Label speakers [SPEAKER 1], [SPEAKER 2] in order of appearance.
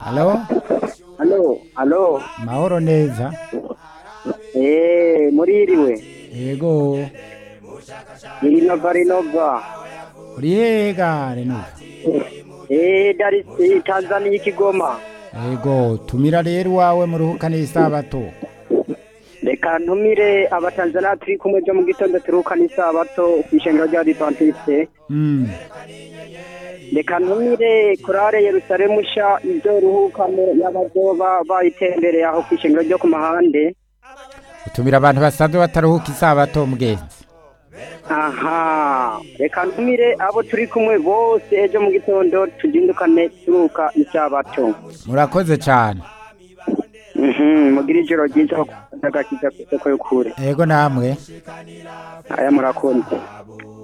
[SPEAKER 1] Halo?
[SPEAKER 2] Halo, halo.
[SPEAKER 1] Mahoro neza.
[SPEAKER 2] Eh, muririwe.
[SPEAKER 1] Yego.
[SPEAKER 2] Irinova Rinova.
[SPEAKER 1] Uri hega Renova?
[SPEAKER 2] Eh, Dar es eh, Tanzania Kigoma.
[SPEAKER 1] Yego, tumira rero iwawe muruhukane isabato.
[SPEAKER 2] Reka ntumire abatanzania turi kumwe byo mu gitondo turuhukana isabato kw'ishengero rya Adventiste.
[SPEAKER 1] Mm.
[SPEAKER 2] Reka ntumire kurare Yerusalemu sha ibyo ruhukane y'abazoba bayitembereye aho kw'ishengero ryo ku mahande.
[SPEAKER 1] Utumira abantu basanzwe bataruhuka isabato mugenzi.
[SPEAKER 2] Aha, reka ntumire abo turi kumwe bose ejo mu gitondo tuzindukane turuka isabato.
[SPEAKER 1] Murakoze cyane.
[SPEAKER 2] Mhm, mugira ijoro ryiza agakiza ku isoko y'ukuri.
[SPEAKER 1] Yego namwe.
[SPEAKER 2] Aya murakoze.